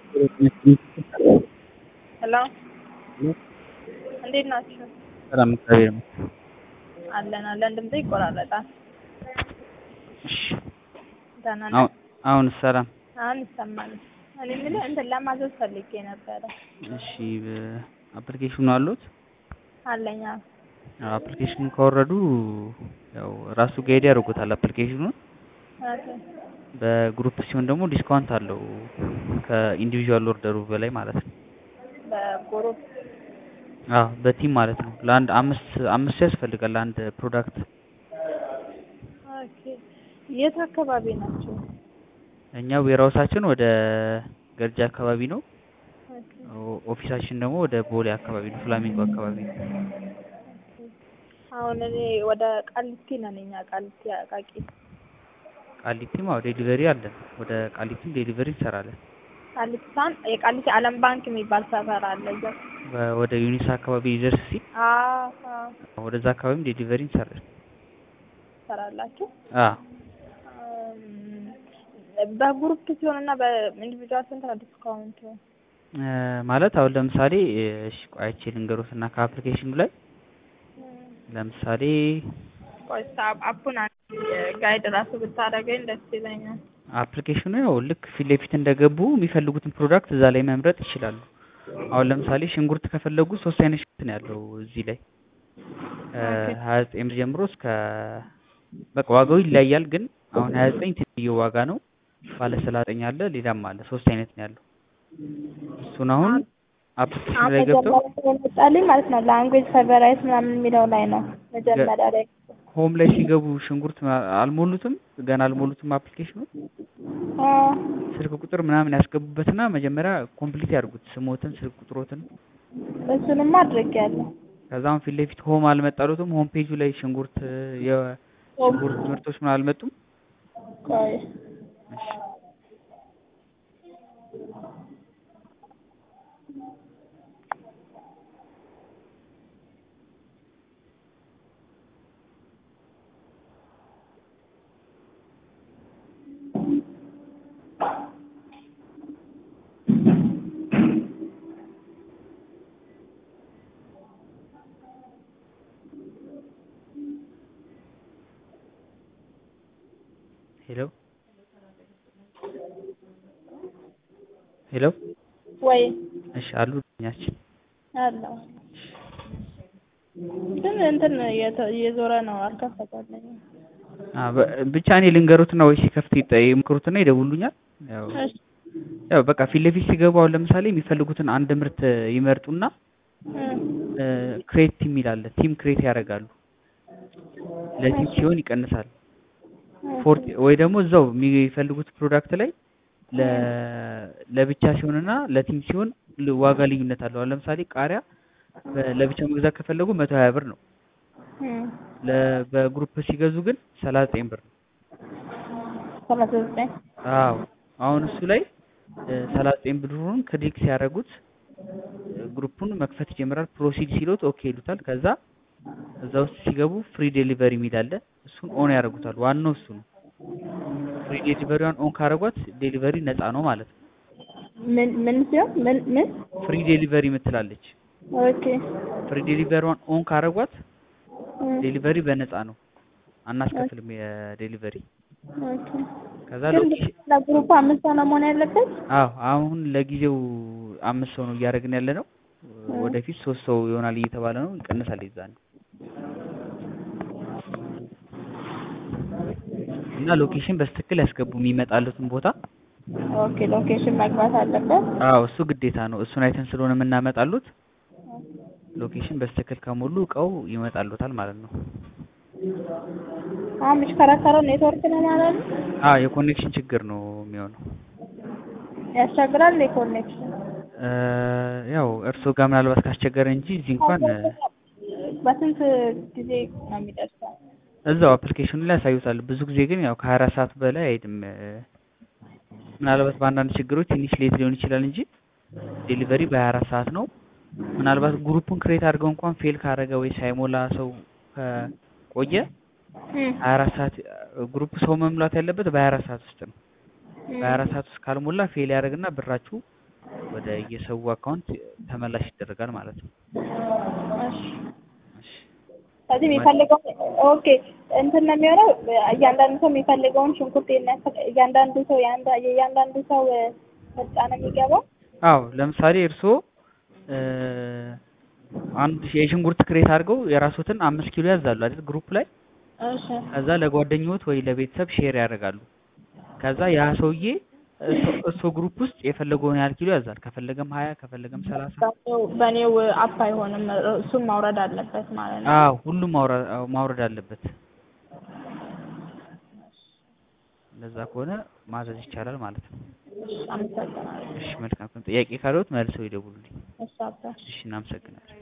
ሄሎ እንዴት ናችሁ? ሰላም እግዚአብሔር ይመስገን። አለን አለን። ድምጼ ይቆራረጣል። እሺ ደህና ነህ? አሁን አሁን ሰላም። አሁን ይሰማል። እኔ የምልህ እንትን ለማዘዝ ፈልጌ ነበረ። እሺ አፕሊኬሽኑ አሉት? አለኝ። አዎ። አፕሊኬሽኑን ካወረዱ ያው ራሱ ጋይድ ያደርጉታል አፕሊኬሽኑን። ኦኬ። በግሩፕ ሲሆን ደግሞ ዲስካውንት አለው ከኢንዲቪዥዋል ኦርደሩ በላይ ማለት ነው። በግሩፕ አዎ በቲም ማለት ነው። ለአንድ አምስት አምስት ሰው ያስፈልጋል ለአንድ ፕሮዳክት። ኦኬ። የት አካባቢ ናቸው? እኛ ዌርሃውሳችን ወደ ገርጂ አካባቢ ነው። ኦኬ። ኦ- ኦፊሳችን ደግሞ ወደ ቦሌ አካባቢ ነው፣ ፍላሚንጎ አካባቢ ነው። አሁን እኔ ወደ ቃሊቲ ነን። እኛ ቃሊቲ አቃቂ ቃሊቲም አዎ ዴሊቨሪ አለን። ወደ ቃሊቲም ዴሊቨሪ እንሰራለን። ቃሊቲ ሳን የቃሊቲ ዓለም ባንክ የሚባል ሰፈር አለ እዛ። በ- ወደ ዩኒሳ አካባቢ ሊደርስ ሲል አዎ አዎ። ወደዛ አካባቢም ዴሊቨሪ እንሰራለን። ትሰራላችሁ? አዎ እም፣ በግሩፕ ሲሆንና በኢንዲቪጁዋል ስንት ነው ዲስካውንቱ? እ፣ ማለት አሁን ለምሳሌ እሺ ቆይ አይቼ ልንገሮት እና ከአፕሊኬሽኑ ላይ ለምሳሌ ቆይ እስኪ አፕ- አፑን አንዴ ጋይድ ራሱ ብታደርገኝ ደስ ይለኛል። አፕሊኬሽኑ ያው ልክ ፊት ለፊት እንደገቡ የሚፈልጉትን ፕሮዳክት እዛ ላይ መምረጥ ይችላሉ። አሁን ለምሳሌ ሽንኩርት ከፈለጉ ሶስት አይነት ሽንኩርት ነው ያለው እዚህ ላይ ኦኬ። ሀያ ዘጠኝ ብር ጀምሮ እስከ በቃ ዋጋው ይለያያል። ግን አሁን ሀያ ዘጠኝ ትንሽዬ ዋጋ ነው። ባለ ሰላጠኝ አለ፣ ሌላም አለ። ሶስት አይነት ነው ያለው። እሱን አሁን አፕሊኬሽኑ አሁን ላይ ገብተው መጀመሪያ የመጣልኝ ማለት ነው ላንጉዌጅ ፌቨራይት ምናምን የሚለው ላይ ነው መጀመሪያ ላይ ሆም ላይ ሲገቡ ሽንኩርት ማ- አልሞሉትም፣ ገና አልሞሉትም አፕሊኬሽኑ አ፣ ስልክ ቁጥር ምናምን ያስገቡበትና መጀመሪያ ኮምፕሊት ያድርጉት ስሞትን፣ ስልክ ቁጥሮትን። እሱንማ አድርጌያለሁ። ከዛም ፊት ለፊት ሆም አልመጣሉትም። ሆም ፔጁ ላይ ሽንኩርት የሽንኩርት ምርቶች ምን አልመጡም። ቆይ እሺ ሄሎ ሄሎ ወይ እሺ አሉ ኛችን አለው ግን እንትን የተ- እየዞረ ነው አልከፈተልኝም። አ በ- ብቻ እኔ ልንገሩትና ወይ ሲከፍት ይጠ- ይሞክሩትና ይደውሉኛል። ያው እሺ ያው በቃ ፊት ለፊት ሲገቡ አሁን ለምሳሌ የሚፈልጉትን አንድ ምርት ይመርጡና እ፣ ክሬት ቲም ይላል ቲም ክሬት ያደርጋሉ። ለቲም ሲሆን ይቀንሳል። ፎርቲ ወይ ደግሞ እዛው የሚፈልጉት ፕሮዳክት ላይ ለ ለብቻ ሲሆንና ለቲም ሲሆን ል- ዋጋ ልዩነት አለው። አሁን ለምሳሌ ቃሪያ በ- ለብቻ መግዛት ከፈለጉ መቶ ሀያ ብር ነው። እ፣ ለ- በግሩፕ ሲገዙ ግን ሰላሳ ዘጠኝ ብር ነው። ሰላሳ ዘጠኝ አዎ አሁን እሱ ላይ ሰላሳ ዘጠኝ ብሩን ክሊክ ሲያደርጉት እ፣ ግሩፑን መክፈት ይጀምራል። ፕሮሲድ ሲሉት ኦኬ ይሉታል። ከዛ እዛ ውስጥ ሲገቡ ፍሪ ዴሊቨሪ የሚል አለ። እሱን ኦን ያደርጉታል። ዋናው እሱ ነው። ፍሪ ዴሊቨሪዋን ኦን ካደረጓት ዴሊቨሪ ነፃ ነው ማለት ነው። ምን ምን ሲሆን ምን ምን ፍሪ ዴሊቨሪ የምትላለች ኦኬ ፍሪ ዴሊቨሪዋን ኦን ካደረጓት እ፣ ዴሊቨሪ በነፃ ነው። አናስከፍልም የዴሊቨሪ ኦኬ ከዛ ግን ሎኬሽን ለግሩፕ አምስት ሰው ነው መሆን ያለበት? አዎ አሁን ለጊዜው አምስት ሰው ነው እያደረግን ያለ ነው። ወደፊት ሶስት ሰው ይሆናል እየተባለ ነው። ይቀንሳል የዛን እና ሎኬሽን በስትክክል ያስገቡ የሚመጣሉትን ቦታ። ኦኬ ሎኬሽን መግባት አለበት። አዎ እሱ ግዴታ ነው። እሱን አይተን ስለሆነ የምናመጣሉት ሎኬሽን በስትክክል ከሞሉ እቃው ይመጣሉታል ማለት ነው። አሁን የሚሽከረከረው ኔትወርክ ነው ማለት ነው። አዎ የኮኔክሽን ችግር ነው የሚሆነው። ያስቸግራል የኮኔክሽን እ፣ ያው እርስዎ ጋር ምናልባት ካስቸገረ እንጂ እዚህ እንኳን እ፣ በስንት ጊዜ ነው የሚደርሰው? እዛው አፕሊኬሽኑ ላይ ያሳዩታል። ብዙ ጊዜ ግን ያው ከሀያ አራት ሰዓት በላይ አይሄድም። እ፣ ምናልባት በአንዳንድ ችግሮች ትንሽ ሌት ሊሆን ይችላል እንጂ ዴሊቨሪ በሀያ አራት ሰዓት ነው። ምናልባት ግሩፑን ክሬት አድርገው እንኳን ፌል ካረገ ወይ ሳይሞላ ሰው ከቆየ ሀያ አራት ሰዓት ግሩፕ ሰው መሙላት ያለበት በሀያ አራት ሰዓት ውስጥ ነው። በሀያ አራት ሰዓት ውስጥ ካልሞላ ፌል ያደርግና ብራችሁ ወደ የሰው አካውንት ተመላሽ ይደረጋል ማለት ነው። እሺ እሺ ስለዚህ የሚፈልገው ኦኬ እንትን ነው የሚሆነው እያንዳንዱ ሰው የሚፈልገውን ሽንኩርት የሚያስፈ- እያንዳንዱ ሰው የአንዳ- የእያንዳንዱ ሰው ምርጫ ነው የሚገባው አዎ ለምሳሌ እርስዎ እ አንድ የሽንኩርት ክሬት አድርገው የራስዎትን አምስት ኪሎ ያዛሉ አይደል ግሩፕ ላይ እሺ ከዛ ለጓደኞት ወይ ለቤተሰብ ሼር ያደርጋሉ። ከዛ ያ ሰውዬ እሱ- እሱ ግሩፕ ውስጥ የፈለገውን ያህል ኪሎ ያዛል። ከፈለገም ሀያ ከፈለገም ሰላሳ በኔው በኔው አፕ አይሆንም እሱም ማውረድ አለበት ማለት ነው አዎ ሁሉም ማውረ- አዎ፣ ማውረድ አለበት። እንደዛ ከሆነ ማዘዝ ይቻላል ማለት ነው። እሺ አመሰግናለሁ እሺ መልካም። ጥያቄ ካለዎት መልሰው ይደውሉልኝ። እሺ አባ እሺ እናመሰግናለን።